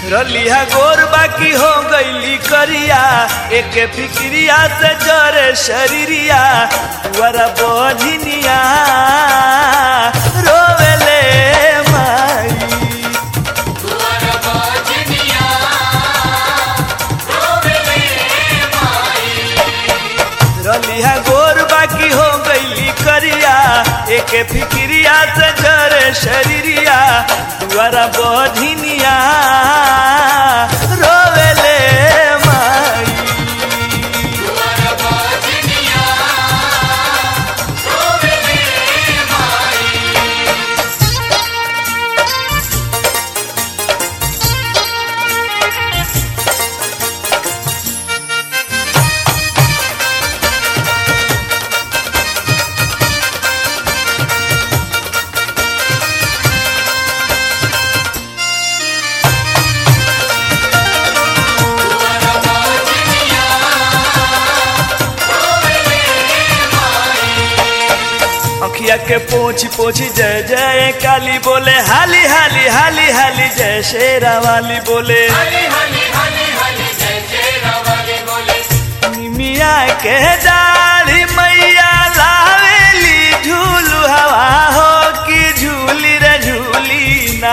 रलिया गोर बाकी हो गईली करिया एक फिक्रिया से जरे शरीरिया तुअरा बधिनिया रोवेले माई रलिया गोर बाकी हो गईली करिया एक फिक्रिया से जरे शरीरिया तुअरा बधिनिया रोवेले माई अखिया के पोछ पोछ जय जय काली बोले हाली हाली हाली हाली जय शेरा वाली बोले निमिया के डाली मैया लावेली झूलू हवा हो कि झूली रे झूली ना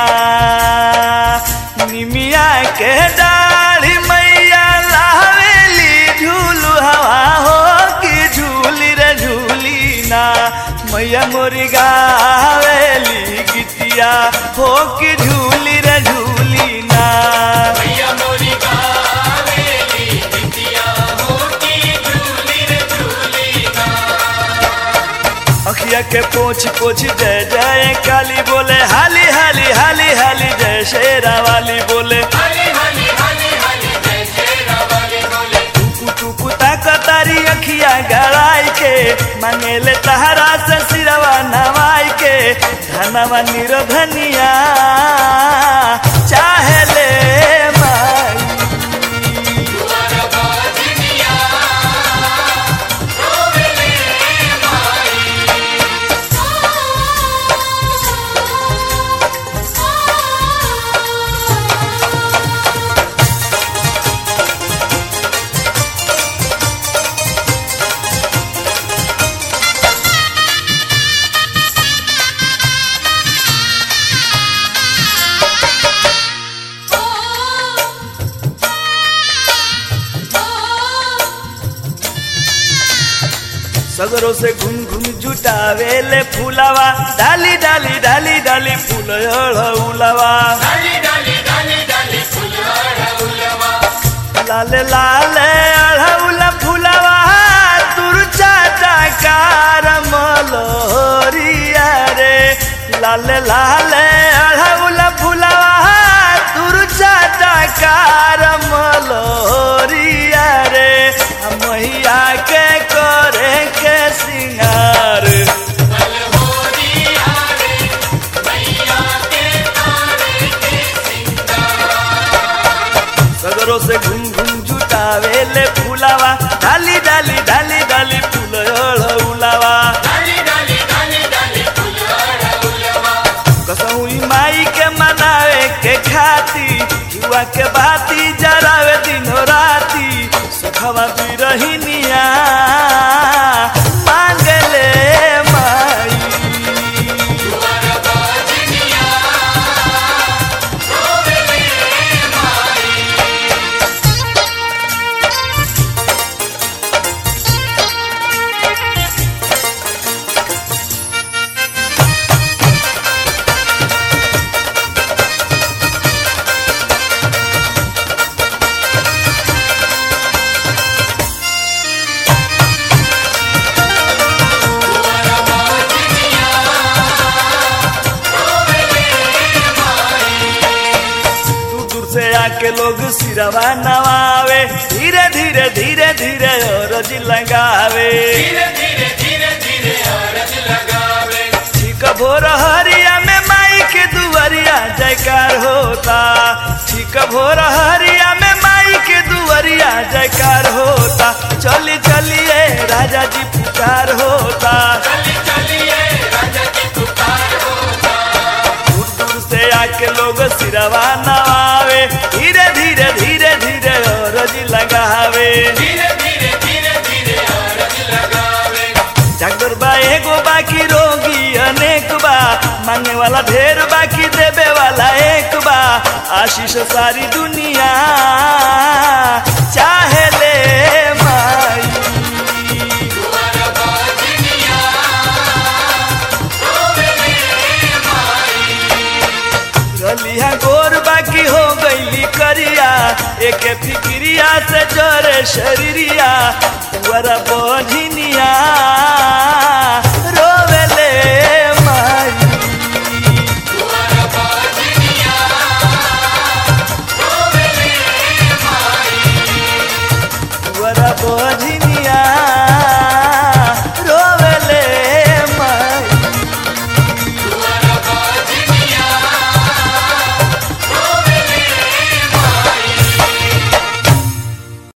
निमिया के डाली मैया लावेली झूलू हवा हो कि झूली रे झूली ना मैया मोरी गावेली गीतिया हो कि झूली रे झूली ना अखिया के पोछ पोछ जय जय काली बोले हाली हाली हाली हाली जय शेरा वाली बोले टुकु टुकु ताकतारी अखिया गड़ाई के मांगेले तहरा से सिरवा नवाई के धनवा निरधनिया चाहे ले माई सगरों से घुम घुम जुटावेले फूलावा डाली डाली डाली डाली फूल उलावा लाले लाले अढ़ौला फूलावा तुरचा टाकार मलोरिया रे लाले लाले अढ़ौला फूलावा तुरचा टाकार मलोरिया रे आ मैया के करे के सिंगार सगरों से घूम घूम जुटावेले फूलावा डाली डाली डाली डाली फूल उलावा कसौई माई के मनावे के खाती जुआ के बाती जरावे दिनो राती सुखवा बिरहिनिया मांगले माई दूर दूर से आके लोग सिरवा नवावे धीरे धीरे धीरे धीरे औरज लगावे ठीक भोर हरिया में माई के दुवरिया जयकार होता ठीक भोर हरिया में माई के दुवरिया जयकार होता चली चलिए राजा जी पुकार होता दूर दूर से आके लोग सिरवा नवावे धीरे मांगे वाला ढेर बाकी देवे वाला एक बा आशीष सारी दुनिया चाहे ले माई रलिया गोर बाकी हो गईली करिया एक फिक्रिया से जोरे शरीरिया वरा बोझिनिया रोवेले माई वरा बोझिनिया